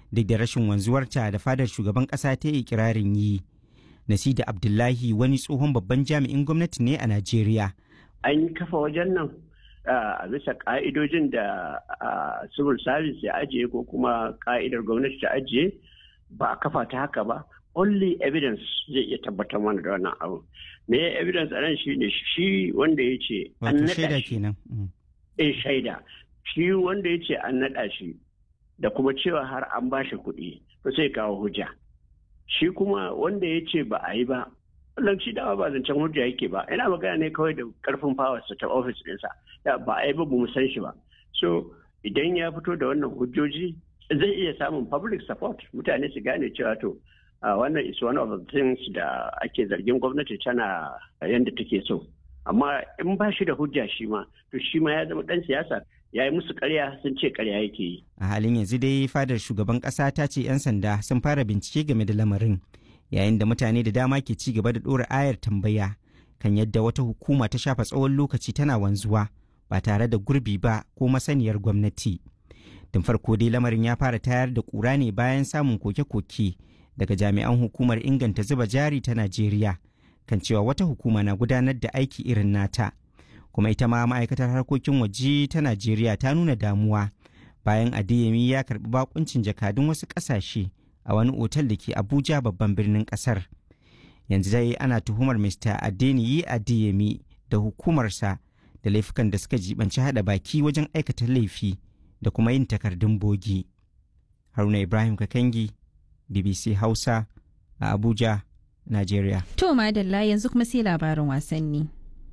duk da rashin wanzuwarta da fadar shugaban ƙasa ta yi kirarin yi. Nasida Abdullahi wani tsohon babban jami'in gwamnati ne a Najeriya. An kafa wajen nan a bisa ka'idojin da civil service ya ajiye ko kuma ka'idar gwamnati ta ajiye ba a kafa ta haka ba. Only evidence zai iya tabbatar mana da wannan abu. Me evidence a nan shi ne shi wanda ya ce an naɗa shi. Eh shaida. Shi wanda ya ce an naɗa shi da kuma cewa har an ba shi kuɗi to sai kawo hujja. shi kuma wanda ya ce ba a yi ba wannan shi dama ba zancen hujja yake ba ina magana ne kawai da karfin fawarsa ta ofis ɗinsa ba a yi ba mu san shi ba so idan ya fito da wannan hujjoji zai iya samun public support mutane su gane cewa to wannan is one of the things da ake zargin gwamnati tana yadda take so amma in ba shi da hujja shi ma to shi ma ya zama ɗan siyasa ya yi musu karya sun ce karya yake yi. A halin yanzu dai fadar shugaban ƙasa ta ce 'yan sanda sun fara bincike game da lamarin yayin da mutane da dama ke ci gaba da ɗora ayar tambaya kan yadda wata hukuma ta shafa tsawon lokaci tana wanzuwa ba tare da gurbi ba ko masaniyar gwamnati. Tun farko dai lamarin ya fara tayar da ƙura ne bayan samun koke-koke daga jami'an hukumar inganta zuba jari ta Najeriya kan cewa wata hukuma na gudanar da aiki irin nata. kuma ita ma ma'aikatar harkokin waje ta najeriya ta nuna damuwa bayan adeyemi ya karbi bakuncin jakadun wasu kasashe a wani otal da ke abuja babban birnin kasar yanzu dai ana tuhumar mr adeniyi adeyemi da hukumarsa da laifukan da suka jibanci hada baki wajen aikata laifi da kuma yin takardun bogi haruna ibrahim kakangi bbc hausa a abuja najeriya to madalla yanzu kuma sai labarin wasanni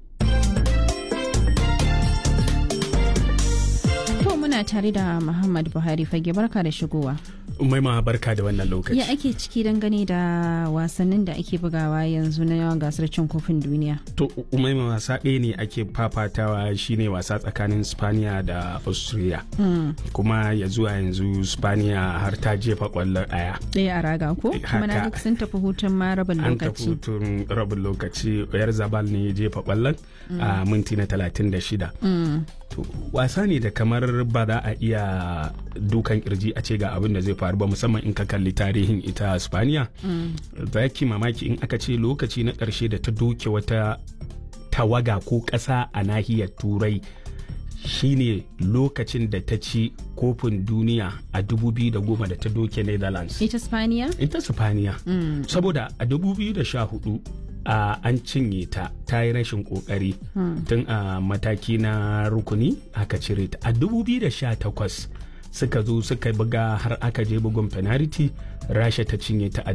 muna tare da Muhammad Buhari fage barka da shigowa. Umaima barka da wannan lokaci. Ya ake ciki dangane da wasannin da ake bugawa yanzu na yawan gasar cin kofin duniya. To Umaima wasa ɗaya ne ake fafatawa shine wasa tsakanin Spaniya da Austria. Mm. Kuma ya zuwa yanzu Spaniya har ta jefa ƙwallo ɗaya. Ɗaya a raga ko? Kuma na duk sun tafi hutun ma rabin lokaci. An tafi hutun rabin lokaci. Yar Zabal ne ya jefa ƙwallon a minti na talatin da shida. To wasa ne da kamar ba za a iya dukan kirji a ce ga abin da zai faru ba musamman in ka kalli tarihin ita Spaniya. Za ki mamaki in aka ce lokaci na ƙarshe da ta doke wata tawaga ko ƙasa a nahiyar Turai shine lokacin da ta ci kofin duniya a 2010 da ta doke Netherlands. Ita Spaniya? Ita Spaniya. Saboda a 2014 Uh, an cinye ta ta yi rashin kokari hmm. tun a uh, mataki na rukuni aka cire ta a 2018 suka zo suka buga har aka je bugun penalty rasha ta cinye ta a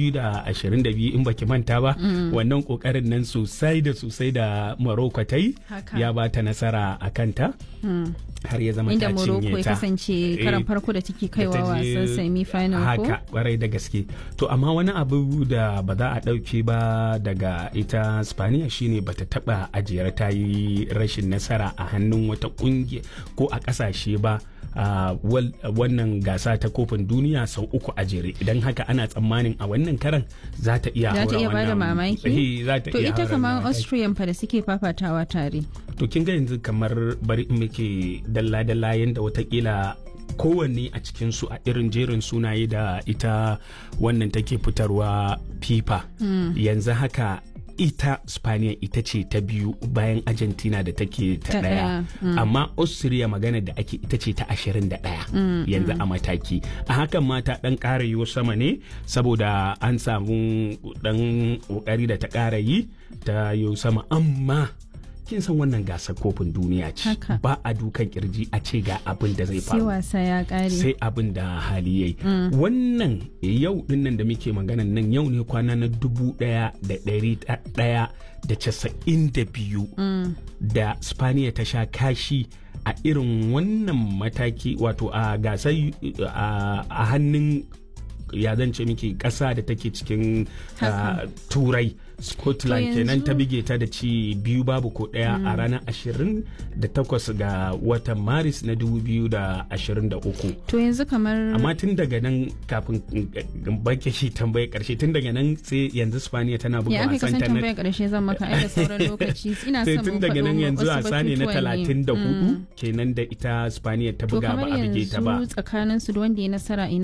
2022 in baki manta ba mm. wannan kokarin nan sosai da sosai da morocco ta yi ya ba ta nasara a kanta mm. har ya zama inda ta cinye ta morocco ya kasance karan farko da take kaiwa wasan semi final ko haka kwarai da gaske to amma wani abu da ba za a dauke ba daga ita spaniya shine bata taba ajiyar ta yi rashin nasara a hannun wata kungiya ko a kasashe ba Uh, wannan gasa ta kofin duniya sau uku a jere idan haka ana tsammanin a wannan karan za ta iya za ta iya bada mamaki to ita kamar mamaki. austrian fa da suke fafatawa tare to kin ga yanzu kamar bari in muke dalla-dalla yanda watakila kowanne a cikinsu a irin jerin sunaye da ita wannan take fitarwa fifa mm. yanzu haka ita spaniya ita ce ta biyu bayan argentina da take ta daya mm. amma austria magana da ake ita ce ta ashirin da daya mm, yanzu mm. a mataki a hakan ma ta dan kara yiwu sama ne saboda an samu dan kokari da ta kara yi ta yiwu sama amma kin san wannan gasar kofin duniya ce ba a dukan kirji a ce ga abin da zai faru sai wasa ya kare sai abin da hali yayi mm. wannan yau dinnan da muke maganan nan yau ne kwana na dubu daya da dari daya da casa'in da biyu mm. da spaniya ta sha kashi a irin wannan mataki wato a gasar a hannun ya zance miki ƙasa da take cikin uh, turai scotland kenan ta bige ta da ci biyu babu ko ɗaya mm. a ranar 28 ga watan maris na 2023 to yanzu kamar amma tun daga nan kafin bake shi tambaye karshe tun daga nan sai yanzu spaniya tana buga wasan ta na karshe zan maka ai da sauran lokaci ina son tun daga nan yanzu wasa ne na 34 kenan da ita spaniya ta buga ba a bige ta ba tsakanin su da wanda ya nasara ina